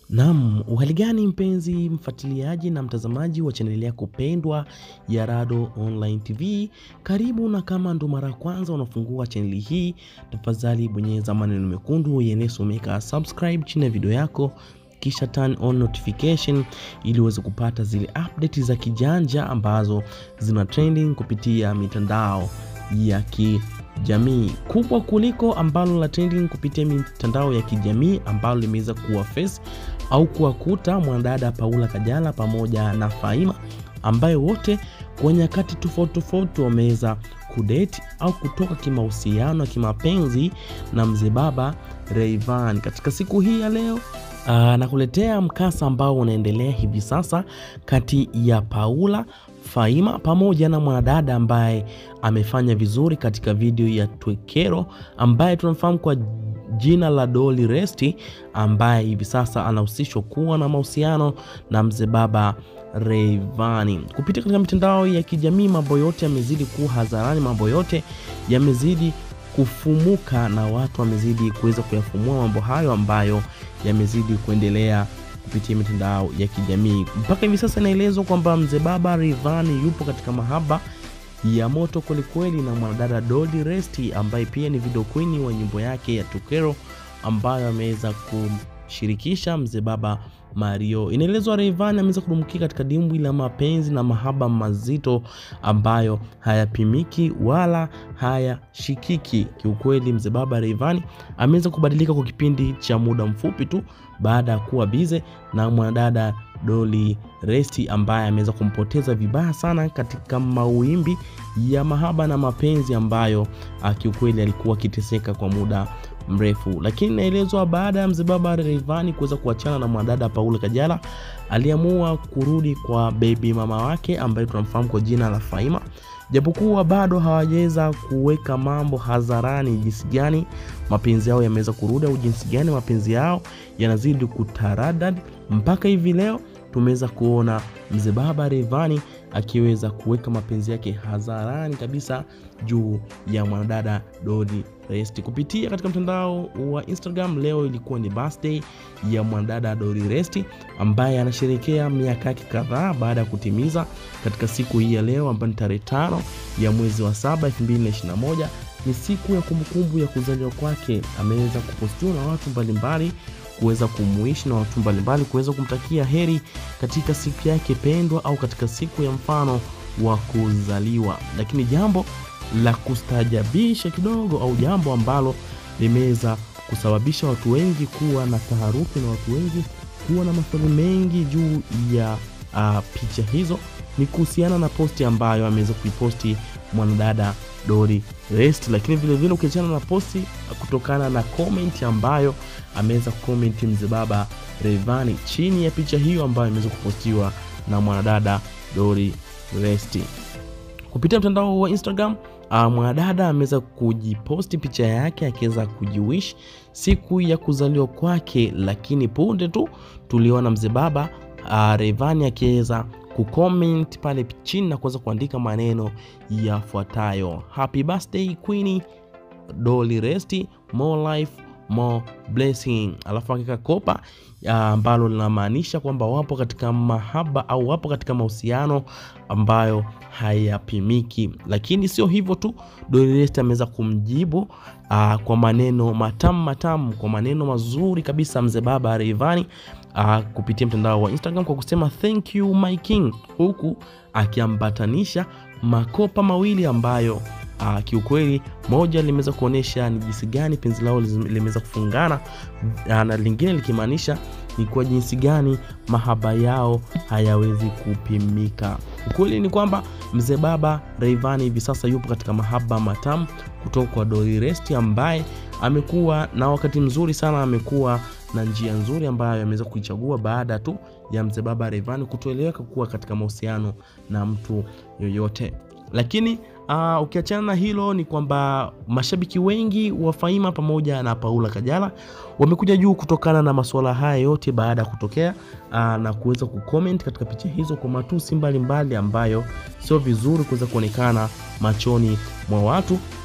Naam, uhali gani mpenzi mfuatiliaji na mtazamaji wa chaneli yako pendwa ya Rado Online TV. Karibu na kama ndo mara ya kwanza unafungua chaneli hii, tafadhali bonyeza maneno mekundu yanayosomeka subscribe chini ya video yako kisha turn on notification ili uweze kupata zile update za kijanja ambazo zina trending kupitia mitandao ya kijamii kubwa kuliko ambalo la trending kupitia mitandao ya kijamii ambalo limeweza kuwa face au kuwakuta mwanadada Paula Kajala pamoja na Faima ambayo wote kwa nyakati tofauti tofauti wameweza kudate au kutoka kimahusiano ya kimapenzi na mzee baba Rayvanny. Katika siku hii ya leo aa, nakuletea mkasa ambao unaendelea hivi sasa kati ya Paula Faima pamoja na mwanadada ambaye amefanya vizuri katika video ya Twekero ambaye tunamfahamu kwa jina la Dolly Resti ambaye hivi sasa anahusishwa kuwa na mahusiano na mzee baba Rayvanny. Kupitia katika mitandao ya kijamii, mambo yote yamezidi kuwa hadharani, mambo yote yamezidi kufumuka na watu wamezidi kuweza kuyafumua mambo hayo ambayo yamezidi kuendelea kupitia mitandao ya kijamii. Mpaka hivi sasa inaelezwa kwamba mzee baba Rayvanny yupo katika mahaba ya moto kwelikweli na mwanadada Dolly Resti ambaye pia ni video queen wa nyimbo yake ya Tukero ambayo ameweza kumshirikisha mzee baba Mario. Inaelezwa Rayvanny ameweza kudumkia katika dimbwi la mapenzi na mahaba mazito ambayo hayapimiki wala hayashikiki. Kiukweli, mzee baba Rayvanny ameweza kubadilika kwa kipindi cha muda mfupi tu baada ya kuwa bize na mwanadada Dolly Resti ambaye ameweza kumpoteza vibaya sana katika mawimbi ya mahaba na mapenzi ambayo kiukweli alikuwa akiteseka kwa muda mrefu. Lakini inaelezwa baada ya mzee baba Rayvanny kuweza kuachana na mwanadada Paula Kajala, aliamua kurudi kwa baby mama wake ambaye tunamfahamu kwa jina la Faima, japokuwa bado hawajaweza kuweka mambo hadharani jinsi gani mapenzi yao yameweza kurudi au jinsi gani mapenzi yao yanazidi kutaradad mpaka hivi leo tumeweza kuona mzee baba Rayvanny akiweza kuweka mapenzi yake hadharani kabisa juu ya mwanadada Dolly Resti kupitia katika mtandao wa Instagram. Leo ilikuwa ni birthday ya mwanadada Dolly Resti ambaye anasherehekea miaka yake kadhaa baada ya kutimiza katika siku hii ya leo ambayo ni tarehe tano ya mwezi wa saba 2021 ni siku ya kumbukumbu ya kuzaliwa kwake. Ameweza kupostiwa na watu mbalimbali kuweza kumuishi na watu mbalimbali kuweza kumtakia heri katika siku yake pendwa au katika siku ya mfano wa kuzaliwa. Lakini jambo la kustaajabisha kidogo au jambo ambalo limeweza kusababisha watu wengi kuwa na taharuki na watu wengi kuwa na maswali mengi juu ya uh, picha hizo ni kuhusiana na posti ambayo ameweza kuiposti mwanadada Dolly Resti, lakini vilevile ukiachana na posti kutokana na comment ambayo ameweza kukomenti mzee baba Rayvanny chini ya picha hiyo ambayo imeweza kupostiwa na mwanadada Dolly Resti kupitia mtandao wa Instagram. Uh, mwanadada ameweza kujiposti picha yake akiweza kujiwish siku ya kuzaliwa kwake, lakini punde tu tuliona mzee baba uh, Rayvanny akiweza kucomment pale chini na kuweza kuandika maneno yafuatayo: happy birthday queen Dolly Resti, more life more blessing, alafu akika kopa ambalo uh, linamaanisha kwamba wapo katika mahaba au wapo katika mahusiano ambayo hayapimiki. Lakini sio hivyo tu, Dolly Resti ameweza kumjibu uh, kwa maneno matamu matamu, kwa maneno mazuri kabisa mzee baba Rayvanny uh, kupitia mtandao wa Instagram kwa kusema thank you my king, huku akiambatanisha makopa mawili ambayo Uh, kiukweli moja limeweza kuonyesha ni jinsi gani penzi lao limeweza kufungana uh, na lingine likimaanisha ni kwa jinsi gani mahaba yao hayawezi kupimika. Ukweli ni kwamba mzee baba Rayvanny hivi sasa yupo katika mahaba matamu kutoka kwa Dolly Resti ambaye amekuwa na wakati mzuri sana, amekuwa na njia nzuri ambayo ameweza kuichagua baada tu ya mzee baba Rayvanny kutoeleweka kuwa katika mahusiano na mtu yoyote, lakini Uh, ukiachana na hilo ni kwamba mashabiki wengi wa Faima pamoja na Paula Kajala wamekuja juu kutokana na masuala haya yote baada ya kutokea uh, na kuweza kucomment katika picha hizo kwa matusi mbalimbali ambayo sio vizuri kuweza kuonekana machoni mwa watu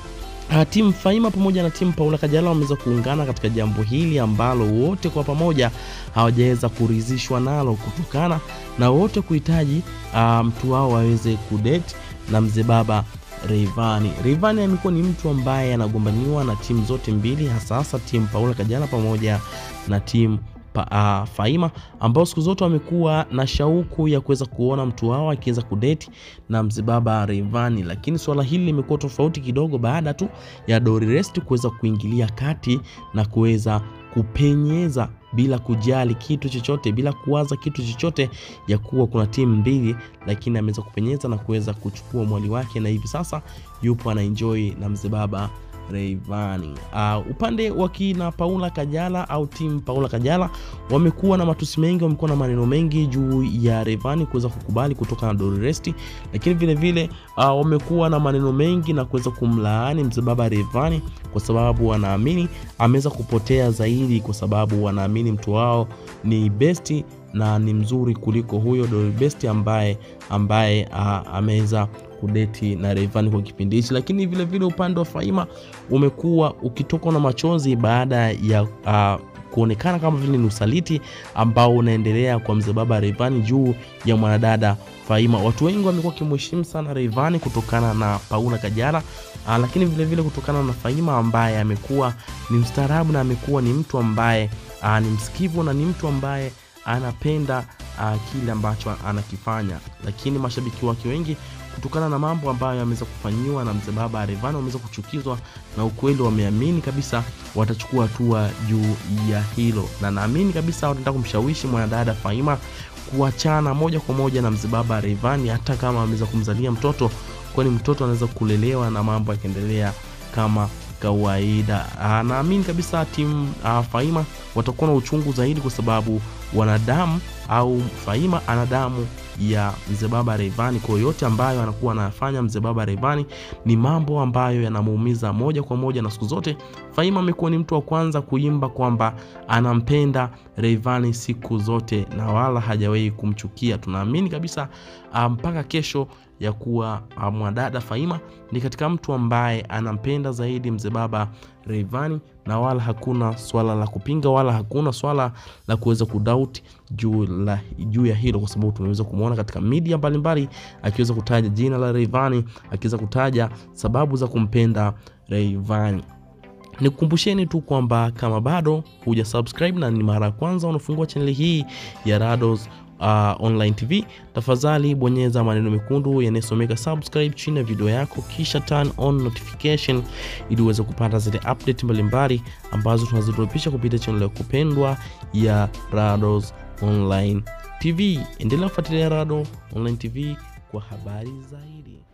Uh, timu Faima pamoja na timu Paula Kajala wameweza kuungana katika jambo hili ambalo wote kwa pamoja hawajaweza kuridhishwa nalo kutokana na wote kuhitaji uh, mtu wao waweze kudate na mzee baba Rayvanny. Rayvanny amekuwa ni mtu ambaye anagombaniwa na timu zote mbili, hasa hasa timu Paula Kajala pamoja na timu pa, uh, Faima ambao siku zote wamekuwa na shauku ya kuweza kuona mtu wao akiweza kudeti na mzee baba Rayvanny, lakini swala hili limekuwa tofauti kidogo baada tu ya Dori Rest kuweza kuingilia kati na kuweza kupenyeza bila kujali kitu chochote, bila kuwaza kitu chochote ya kuwa kuna timu mbili, lakini ameweza kupenyeza na kuweza kuchukua mwali wake, na hivi sasa yupo anaenjoy na mzee baba Rayvanny. Uh, upande wa kina Paula Kajala au timu Paula Kajala wamekuwa na matusi mengi, wamekuwa na maneno mengi juu ya Rayvanny kuweza kukubali kutoka na Dori Rest, lakini vile vile uh, wamekuwa na maneno mengi na kuweza kumlaani mzee baba Rayvanny kwa sababu wanaamini ameweza kupotea zaidi, kwa sababu wanaamini mtu wao ni besti na ni mzuri kuliko huyo Dori Best ambaye ambaye uh, ameweza kudeti na Rayvanny kwa kipindi hichi, lakini vile vile upande wa Faima umekuwa ukitokwa na machozi baada ya uh, kuonekana kama vile ni usaliti ambao unaendelea kwa mzee baba Rayvanny juu ya mwanadada Faima. Watu wengi wamekuwa wakimheshimu sana Rayvanny kutokana na Paula Kajala uh, lakini vile vile kutokana na Faima ambaye amekuwa ni mstaarabu na amekuwa ni mtu ambaye uh, ni msikivu na ni mtu ambaye anapenda uh, kile ambacho anakifanya, lakini mashabiki wake wengi kutokana na mambo ambayo yameweza kufanyiwa na mzee baba Rayvanny wameweza kuchukizwa na ukweli, wameamini kabisa watachukua hatua juu ya hilo, na naamini kabisa wataenda kumshawishi mwanadada Faima kuachana moja kwa moja na mzee baba Rayvanny, hata kama ameweza kumzalia mtoto, kwani mtoto anaweza kulelewa na mambo yakiendelea kama kawaida. Naamini kabisa timu Faima watakuwa na uchungu zaidi, kwa sababu wanadamu au Faima ana damu ya mzee baba Rayvanny. Kwa yote ambayo anakuwa anafanya mzee baba Rayvanny ni mambo ambayo yanamuumiza moja kwa moja, na siku zote Faima amekuwa ni mtu wa kwanza kuimba kwamba anampenda Rayvanny siku zote na wala hajawahi kumchukia. Tunaamini kabisa mpaka um, kesho ya kuwa mwanadada Faima ni katika mtu ambaye anampenda zaidi mzee baba Rayvanny na wala hakuna swala la kupinga wala hakuna swala la kuweza kudoubt juu la juu ya hilo, kwa sababu tumeweza kumwona katika media mbalimbali akiweza kutaja jina la Rayvanny, akiweza kutaja sababu za kumpenda Rayvanny. Nikukumbusheni tu kwamba kama bado huja subscribe na ni mara ya kwanza unafungua chaneli hii ya Rados Uh, online TV, tafadhali bonyeza maneno mekundu yanayosomeka subscribe chini ya video yako, kisha turn on notification ili uweze kupata zile update mbalimbali ambazo tunazidropisha kupitia channel ya kupendwa ya Rados online TV. Endelea kufuatilia Rado online TV kwa habari zaidi.